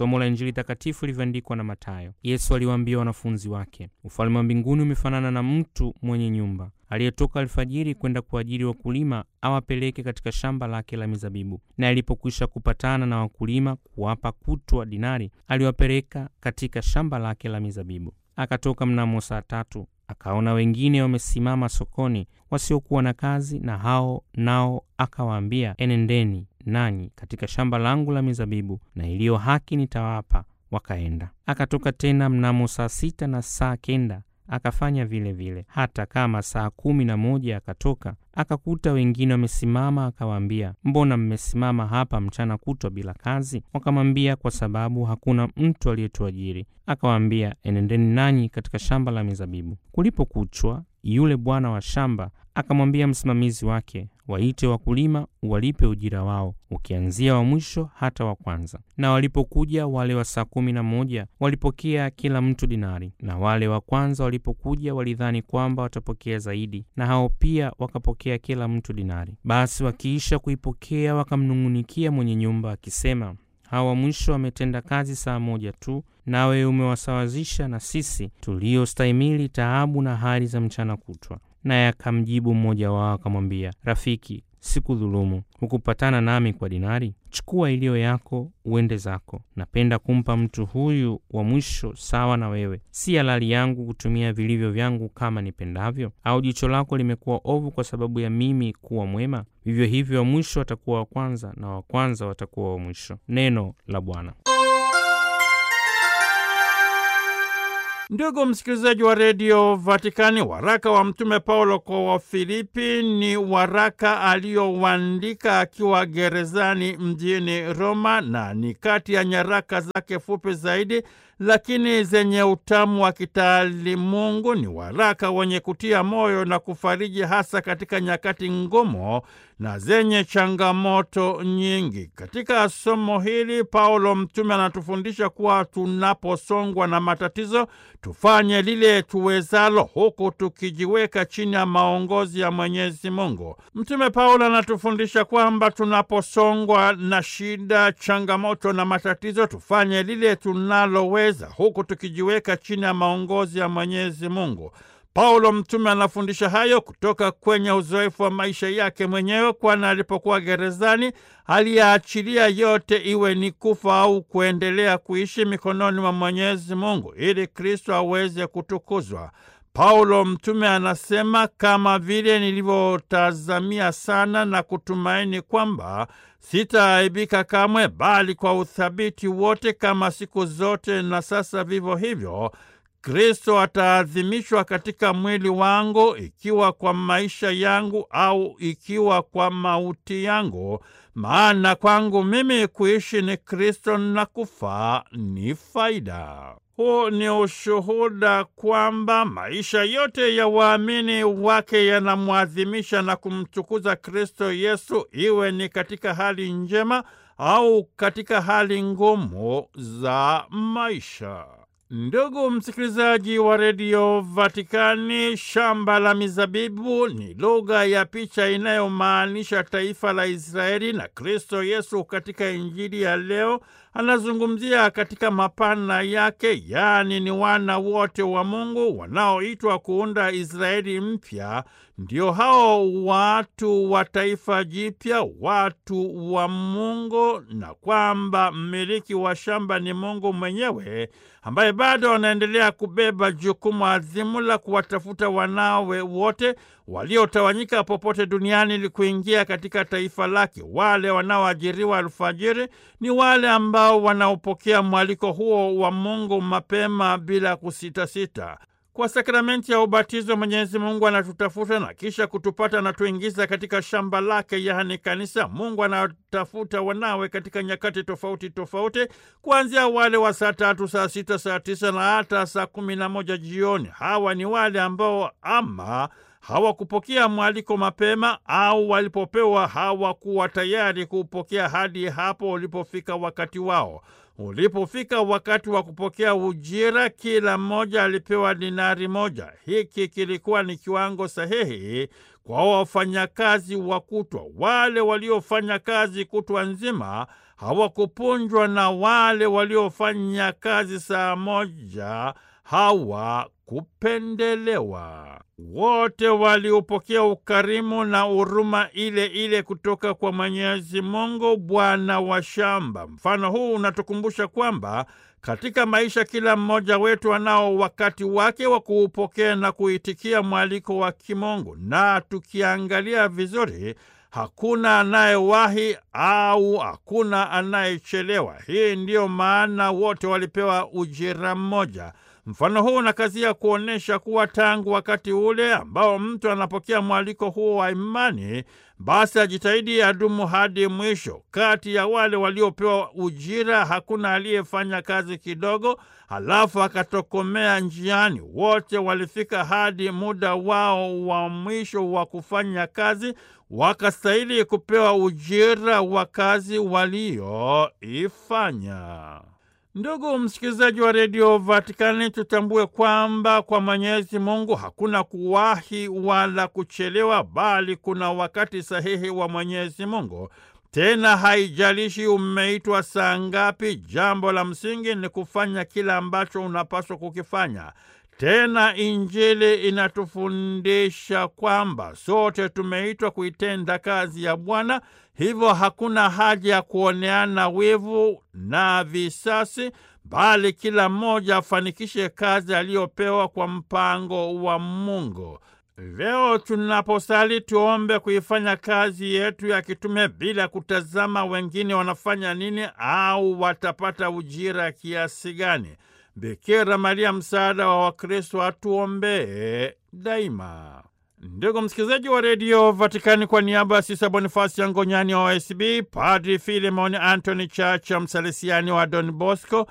Somo la Injili takatifu lilivyoandikwa na Mathayo. Yesu aliwaambia wanafunzi wake, ufalme wa mbinguni umefanana na mtu mwenye nyumba aliyetoka alfajiri kwenda kuajiri wakulima awapeleke katika shamba lake la mizabibu. Na alipokwisha kupatana na wakulima kuwapa kutwa dinari, aliwapeleka katika shamba lake la mizabibu. Akatoka mnamo saa tatu, akaona wengine wamesimama sokoni wasiokuwa na kazi, na hao nao akawaambia, enendeni nanyi katika shamba langu la mizabibu, na iliyo haki nitawapa. Wakaenda. Akatoka tena mnamo saa sita na saa kenda akafanya vile vile. Hata kama saa kumi na moja akatoka akakuta wengine wamesimama, akawaambia, mbona mmesimama hapa mchana kutwa bila kazi? Wakamwambia, kwa sababu hakuna mtu aliyetuajiri. Akawaambia, enendeni nanyi katika shamba la mizabibu. Kulipokuchwa, yule bwana wa shamba akamwambia msimamizi wake, waite wakulima walipe ujira wao, ukianzia wa mwisho hata wa kwanza. Na walipokuja wale wa saa kumi na moja walipokea kila mtu dinari, na wale wa kwanza walipokuja walidhani kwamba watapokea zaidi, na hao pia wakapokea kila mtu dinari. Basi wakiisha kuipokea wakamnung'unikia mwenye nyumba akisema, hawa mwisho wametenda kazi saa moja tu, nawe umewasawazisha na sisi tuliostahimili taabu na hali za mchana kutwa. Naye akamjibu mmoja wao akamwambia, Rafiki, sikudhulumu. Hukupatana nami kwa dinari? Chukua iliyo yako uende zako. Napenda kumpa mtu huyu wa mwisho sawa na wewe. Si halali yangu kutumia vilivyo vyangu kama nipendavyo? Au jicho lako limekuwa ovu kwa sababu ya mimi kuwa mwema? Vivyo hivyo wa mwisho watakuwa wa kwanza, na wa kwanza watakuwa wa mwisho. Neno la Bwana. Ndugu msikilizaji wa redio Vatikani, waraka wa Mtume Paulo kwa Wafilipi ni waraka aliyouandika akiwa gerezani mjini Roma, na ni kati ya nyaraka zake fupi zaidi lakini zenye utamu wa kitaalimungu. Ni waraka wenye kutia moyo na kufariji, hasa katika nyakati ngumu na zenye changamoto nyingi. Katika somo hili, Paulo mtume anatufundisha kuwa tunaposongwa na matatizo tufanye lile tuwezalo, huku tukijiweka chini ya maongozi ya Mwenyezi Mungu. Mtume Paulo anatufundisha kwamba tunaposongwa na shida, changamoto na matatizo tufanye lile tunaloweza, huku tukijiweka chini ya maongozi ya Mwenyezi Mungu. Paulo mtume anafundisha hayo kutoka kwenye uzoefu wa maisha yake mwenyewe, kwani alipokuwa gerezani aliyaachilia yote, iwe ni kufa au kuendelea kuishi mikononi mwa Mwenyezi Mungu ili Kristo aweze kutukuzwa. Paulo mtume anasema, kama vile nilivyotazamia sana na kutumaini kwamba sitaaibika kamwe, bali kwa uthabiti wote, kama siku zote na sasa vivyo hivyo Kristo ataadhimishwa katika mwili wangu, ikiwa kwa maisha yangu au ikiwa kwa mauti yangu. Maana kwangu mimi kuishi ni Kristo na kufa ni faida. Huu ni ushuhuda kwamba maisha yote ya waamini wake yanamwadhimisha na kumtukuza Kristo Yesu, iwe ni katika hali njema au katika hali ngumu za maisha. Ndugu msikilizaji wa redio Vatikani, shamba la mizabibu ni lugha ya picha inayomaanisha taifa la Israeli, na Kristo Yesu katika Injili ya leo anazungumzia katika mapana yake, yaani ni wana wote wa Mungu wanaoitwa kuunda Israeli mpya. Ndio hao watu wa taifa jipya, watu wa Mungu, na kwamba mmiliki wa shamba ni Mungu mwenyewe ambaye bado anaendelea kubeba jukumu adhimu la kuwatafuta wanawe wote waliotawanyika popote duniani ili kuingia katika taifa lake. Wale wanaoajiriwa alfajiri ni wale ambao wanaopokea mwaliko huo wa Mungu mapema bila kusitasita. Kwa sakramenti ya ubatizo Mwenyezi Mungu anatutafuta na kisha kutupata na tuingiza katika shamba lake, yaani kanisa. Mungu anatafuta wanawe katika nyakati tofauti tofauti, kuanzia wale wa saa tatu, saa sita, saa tisa na hata saa kumi na moja jioni. Hawa ni wale ambao ama hawakupokea mwaliko mapema au walipopewa hawakuwa tayari kuupokea hadi hapo ulipofika wakati wao. Ulipofika wakati wa kupokea ujira, kila mmoja alipewa dinari moja. Hiki kilikuwa ni kiwango sahihi kwa wafanyakazi wa kutwa. Wale waliofanya kazi kutwa nzima hawakupunjwa na wale waliofanya kazi saa moja hawakupendelewa. Wote waliupokea ukarimu na huruma ile ile kutoka kwa Mwenyezi Mungu, Bwana wa shamba. Mfano huu unatukumbusha kwamba katika maisha kila mmoja wetu anao wakati wake wa kuupokea na kuitikia mwaliko wa kimungu, na tukiangalia vizuri hakuna anayewahi au hakuna anayechelewa. Hii ndiyo maana wote walipewa ujira mmoja. Mfano huu unakazia kuonyesha kuwa tangu wakati ule ambao mtu anapokea mwaliko huo wa imani, basi ajitahidi adumu hadi mwisho. Kati ya wale waliopewa ujira hakuna aliyefanya kazi kidogo halafu akatokomea njiani. Wote walifika hadi muda wao wa mwisho wa kufanya kazi, wakastahili kupewa ujira wa kazi walioifanya. Ndugu msikilizaji wa redio Vatikani, tutambue kwamba kwa Mwenyezi Mungu hakuna kuwahi wala kuchelewa, bali kuna wakati sahihi wa Mwenyezi Mungu. Tena haijalishi umeitwa saa ngapi, jambo la msingi ni kufanya kila ambacho unapaswa kukifanya. Tena Injili inatufundisha kwamba sote tumeitwa kuitenda kazi ya Bwana, hivyo hakuna haja ya kuoneana wivu na visasi, bali kila mmoja afanikishe kazi aliyopewa kwa mpango wa Mungu. Leo tunaposali tuombe kuifanya kazi yetu ya kitume bila kutazama wengine wanafanya nini au watapata ujira kiasi gani. Bikira Maria, msaada wa Wakristo, atuombee daima. Ndugu msikilizaji wa redio Vatikani, kwa niaba ya Sisa Bonifasi ya Ngonyani wa OSB, Padri Filemoni Antony Chacha, msalesiani wa Don Bosco,